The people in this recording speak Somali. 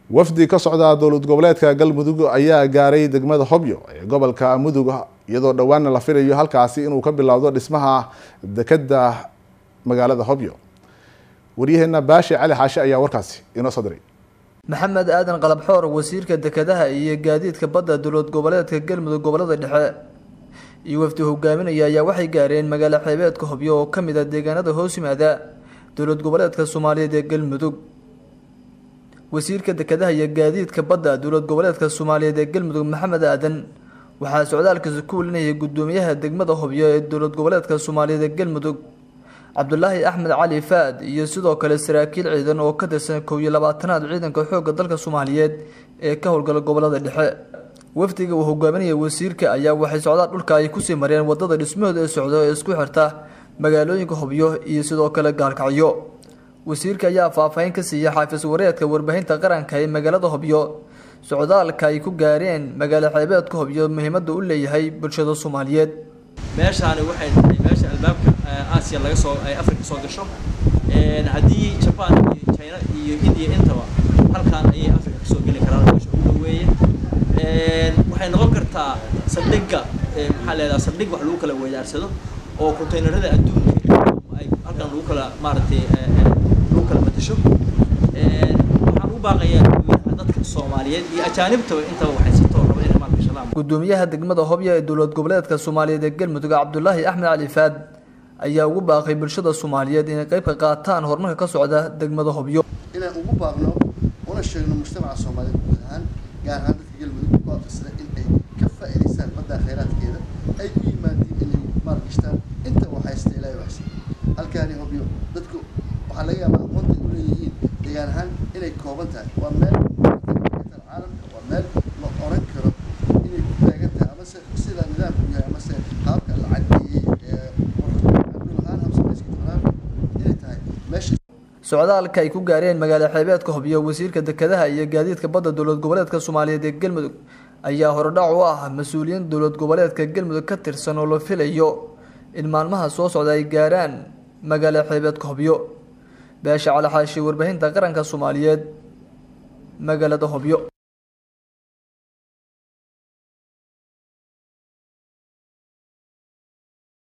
wafdi ka socda dowlad goboleedka galmudug ayaa gaaray degmada hobyo ee gobolka mudug iyadoo dhowaana la filayo halkaasi inuu ka bilowdo dhismaha dekeda magaalada hobyo waryaheena baashi cali xaashe ayaa warkaasi inoo soo diray maxamed aadan qalabxoor wasiirka dekedaha iyo gaadiidka badda dowlad goboleedka galmudug gobolada dhexe iyo wafdi hogaaminaya ayaa waxay gaareen magaalo xeebeedka hobyo oo kamid ah deegaanada hoos yimaada dowlad goboleedka soomaaliyeed ee galmudug wasiirka dekedaha iyo gaadiidka badda dowlad goboleedka soomaaliyeed ee galmudug maxamed aadan waxaa socdaalkaasi ku welinayay gudoomiyaha degmada hobyo ee dowlad goboleedka soomaaliyeed ee galmudug cabdulaahi axmed cali faad iyo sidoo kale saraakiil ciidan oo ka tirsan kow iyo labaatanaad ciidanka xoogga dalka soomaaliyeed ee ka howlgala gobolada dhexe wafdiga uu hogaaminaya wasiirka ayaa waxay socdaal dhulka ay kusii mareen wadada dhismahooda ee socdo ee isku xirta magaalooyinka hobyo iyo sidoo kale gaalkacyo wasiirka ayaa faahfaahin ka siiyey xaafis wareedka warbaahinta qaranka ee magaalada hobyo socdaalka ay ku gaareen magaalo xeebeedka hobyo muhiimada u leeyahay bulshada soomaaliyeed meeshaani waxay tahay meesha albaabka aasiya laga soo ay afrika soo gasho haddii jaban iyo china iyo india intaba halkaan ayay afrika kasoo geli karaan meesha ugu dhaweeye waxay noqon kartaa saldhigga maxaa leedaha saldhig wax lagu kala weydaarsado oo containerada adduunka ay halkan lagu kala maaragtay lagu kala matasho waxaan u baaqayaa dadka soomaaliyeed iyo ajaanibtaba intaba waxay si toor raba inay maarka shalaan gudoomiyaha degmada hobyo ee dowlad goboleedka soomaaliyeed ee galmudug cabdulaahi axmed cali faad ayaa ugu baaqay bulshada soomaaliyeed inay qayb ka qaataan horumarka ka socda degmada hobyo inaan ugu baaqno una sheegno mujtamaca soomaaliyeed guud ahaan gaar ahaan dadka galmudug ku aqrisada in ay ka faa'iidaystaan badda khayraadkeeda ay u yimaadiin inay maalgashtaan inta wax haysta ilaahay waxsi halkaani hobyo dadku waxaa laga yaabaa aqoonta ay u leeyihiin deegaan ahaan inay kooban tahay waa meel caalamka waa meel la oran karo inay ku taagan tahay amase sida nidaamku yahay amase qaabka la cadeeyey dhulahaan hamsamayska dhulahaan inay tahay meesha socdaalka ay ku gaareen magaalo xeebeedka hobyo wasiirka dekedaha iyo gaadiidka badda dowlad goboleedka soomaaliyeed ee galmudug ayaa horodhac u ah mas-uuliyiin dowlad goboleedka galmudug ka tirsan oo la filayo in maalmaha soo socda ay gaaraan magaalo xeebeedka hobyo beesha cali xaashi warbaahinta qaranka soomaaliyeed magaalada hobyo